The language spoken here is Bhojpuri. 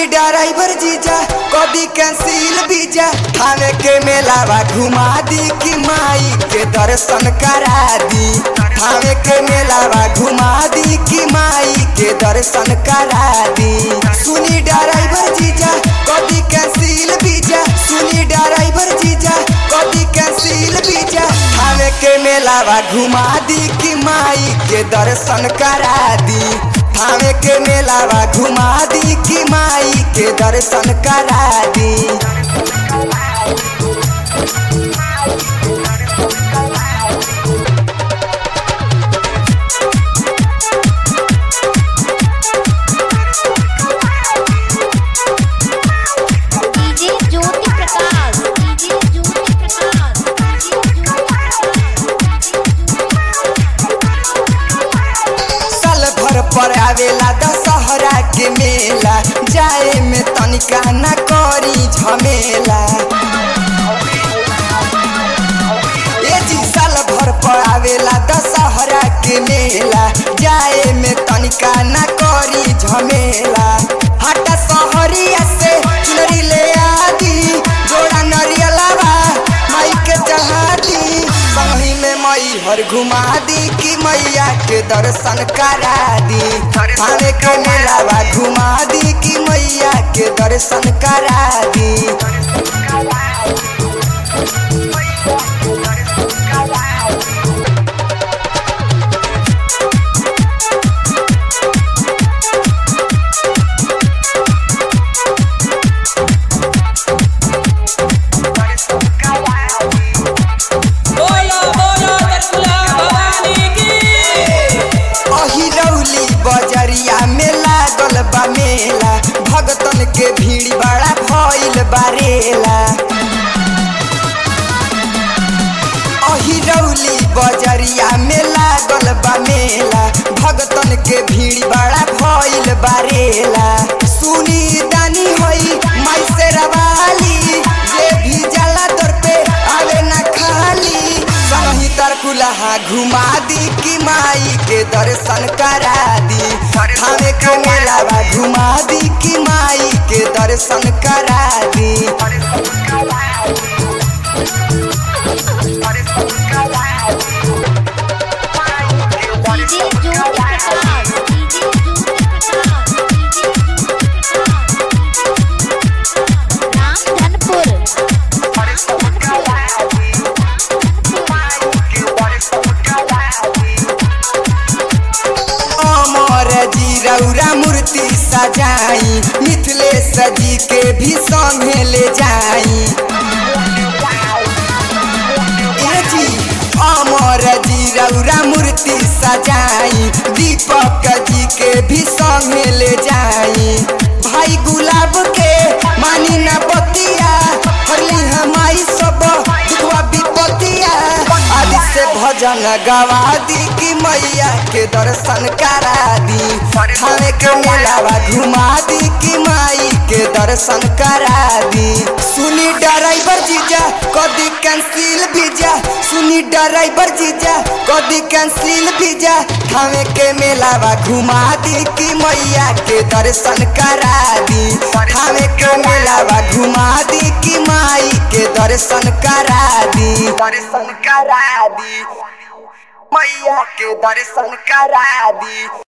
ड्राइवर जीजा कदी कैंसिल बीजा थाने के मेलावा घुमा दी कि माई के दर्शन करा दी थाने के मेलावा घुमा दी कि माई के दर्शन करा दी सुनी ड्राइवर जीजा कदी कैंसिल बीजा सुनी ड्राइवर जीजा कदी कैंसिल बीजा थाने के मेलावा घुमा दी कि माई के दर्शन करा दी थाने के मेलावा घुमा दी कि माई के दर्शन करा दी DJ Jyoti Prakash DJ Jyoti Prakash DJ साल भर पर आवेला दशहरा के मेला जाए में तनिका न करी झमेला ए जी साल भर पर आवेला दशहरा के मेला जाए में तनिका न करी झमेला हटा सहरिया से चुनरी ले आदी जोड़ा नरियलावा माई के चढ़ा दी संगी में मई हर घुमा दी कि मैया के दर्शन करा दी थाने के मेलावा घुमा दी कि मैया के दर्शन करा दी बोलो बोलो रसुला भवानी की अहिरौली बजरिया में लागल बा मेला भगतन के भीड़ बड़ा भइल बारेला अहिरौली बजरिया में लागल बा मेला भगतन के भीड़ बड़ा भइल बारेला सुनी दानी होई माई से रवाली जे भी जाला दर पे आवे ना खाली संगी तरकुलहा घुमा दी कि माई के दर्शन करा दी थाने के मेलावा घुमा दी कि माई के दर्शन करा दी DJ Jyoti Prakash DJ Jyoti Prakash DJ Jyoti Prakash Ram Dhanpur Amar ji रौरा मूर्ति सजाई मिथिलेश जी के भी संगे ले जाई ए जी अमर जी रौरा मूर्ति सजाई दीपक जी के भी संगे ले जाई भाई गुलाब के मानी न बतिया हरली हमारी सब दुखवा विपतिया आदि से भजन गवा दी कि मैया के दर्शन करा दी थाने के मेलावा घुमा दी कि माई के दर्शन करा दी सुनी ड्राइवर जीजा कदी कैंसिल बीजा सुनी ड्राइवर जीजा कदी कैंसिल बीजा थाने के मेलावा घुमा दी कि मैया के दर्शन करा दी थाने के मेलावा घुमा दी कि माई के दर्शन करा दी दर्शन करा दी मैया के दर्शन करा दी